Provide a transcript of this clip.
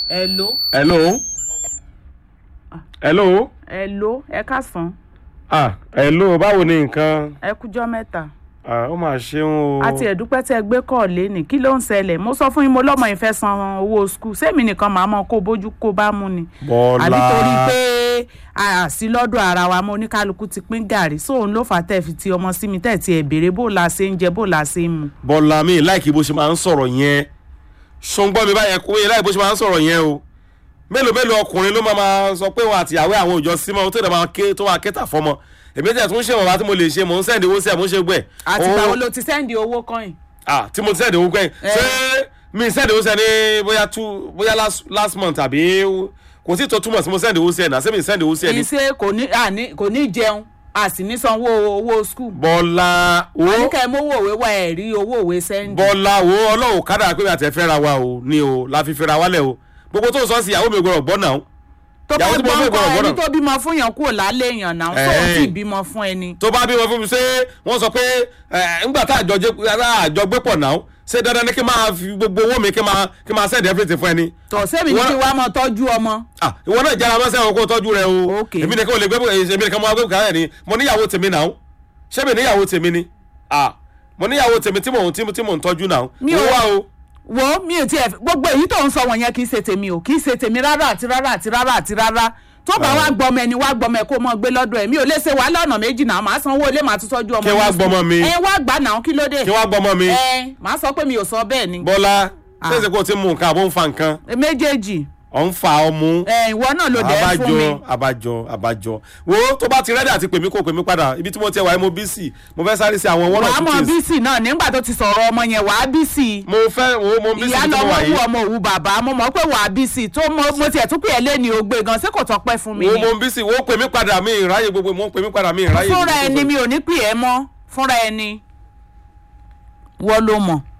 hello hello hello hello ẹ káàsán ah hello báwo ni nǹkan ẹ kújọ́ mẹ́ta ah ó mà ṣeun o àti ẹ̀dúpẹ́ tẹ́ ẹ gbé kọ́ lẹ́nì kí ló ń ṣẹlẹ̀ mo sọ fún yín mo lọ́mọ ìfẹ́ san owó skul sẹ́mi nìkan màá mọ kó bójú kó bá mú ni bọ́lá àbí torí pé a sí lọ́dọ̀ ara wa mo oníkálukú ti pín gàrí sóun ló fà tẹ́ fi ti ọmọ sí mi tẹ́ ti ẹ̀ béèrè bó la ṣe ń jẹ bó la ṣe ń mu. bọ́lá mi láìkí bó ṣe máa ń sọ̀rọ̀ yẹn ṣùgbọ́n mi báyẹn kó yẹ láì bó ṣe máa ń sọ̀rọ̀ yẹn o mélòó mélòó ọkùnrin ló máa máa sọ pé wọn àtìyàwó àwọn òòjọ́ símọ́ tó dẹ̀ máa ké tó máa kéta fọmọ èmi tẹ̀ tún ṣe wọ̀nba tí mo lè ṣe mò ń sẹ́ndì owó sí ẹ̀ mò ń ṣe gbẹ̀. àti báwo ló ti sẹ́ndì owó kọ́yìn. ah tí mo ti sẹ́ndì owó gbẹ̀yìn ṣé mi sẹ́ndì owó sí ẹ ní bóyá two bóyá last last month àbí kò sí tó túmọ̀ sí mo sẹ́ndì owó sí ẹ náà ṣé mi sẹ́ndì owó sí ẹ ní. ìṣe kò ní àní kò ní jẹun a sì ní sanwó owó skul. bọ́lá wo àníkẹ́ mówó òwe wá ẹ̀ rí owó òwe sẹ́ndì. bọ́lá wo ọlọ́run kádà pé mi àti ẹ̀ fẹ́ra wa o ni o la fi fẹ́ra wálẹ̀ o gbogbo tó ń sọ sí ìyàwó mi gbọ́dọ̀ gbọ́ náà tó bá ìyàwó tí mo gbọ́ fẹ́ nǹkan gbọ́dọ̀ ẹni gbọ́dọ̀. tó bímọ fún yàn kúrò lálé èèyàn náà Ẹ̀. sóun sì bímọ fún ẹni. tó bá bímọ fún mi ṣé wọ́n sọ pé ẹ̀, ńgbà tá àjọ jẹ́- tá àjọ gbé pọ̀ náà ṣé dandan ni kí n máa fi gbogbo owó mi kí n máa kí n máa send everything fún ẹni. tọ̀ sẹ́mi ní Wọ́n- kí wàá mọ tọ́jú ọmọ. Ah, ìwọ náà jára mọ́sẹ́ àwọn kó tọ́jú rẹ o Okay. èmi nìkan ò lè gbé èmi nìkan mo wá gbé kàrẹ́ ni mo níyàwó tèmi náà ṣé mi níyàwó tèmi ni Ah, mo níyàwó tèmi tí mò ń tí mò ń tọ́jú náà Mi mo ò- wá o wo mi ò tiẹ̀ gbogbo èyí tó ń sọ wọ̀nyẹn kì í ṣe tèmi o kì í ṣe tèmi rárá àti rárá àti rárá àti rárá tó bá wá gbọmọ ẹni wá gbọmọ ẹ kó mọ gbé lọ́dọ̀ ẹ̀ mi ò lè ṣe wàhálà ọ̀nà méjì náà màá sanwó ilé màá tún tọ́jú ọmọ Kí wá ní gbọmọ school. mi? ẹ wá gbà náà kí ló dé kí wá gbọ́mọ mi ẹ màá sọ pé mi ò sọ bẹ́ẹ̀ ni bọ́lá Ah. ṣé èsì kò tí ń mu nǹkan àbó ń fa nǹkan méjèèjì ọ̀ ń fa ọmú ẹ ìwọ náà ló dẹ̀ fún mi abájọ abájọ abájọ wo tó bá ti rẹ́dí àti pèmí kò pèmí padà ibi tí mo ti wà mo bí sí mo fẹ́ sáré sí àwọn one or wàá two mọ things bísì náà nígbà tó ti sọ̀rọ̀ ọmọ yẹn wàá bísì mo fẹ́ wo mo bí sí ìyá ibi tí mo lọ́wọ́ wà wù yìí ọmọ òwú bàbá mo mọ̀ pé wàá bísì tó mo mo tiẹ̀ tún pè é lé ní ogbe gan ṣé kò tọ́pẹ́ fún mi wo ni mo bí sí wo pèmí padà mi ìráyè gbogbo mo pèmí padà mi ìráyè fúnra gbogbo. ẹni mi ò ní pè é mọ́ fúnra ẹni wọ́n ló mọ̀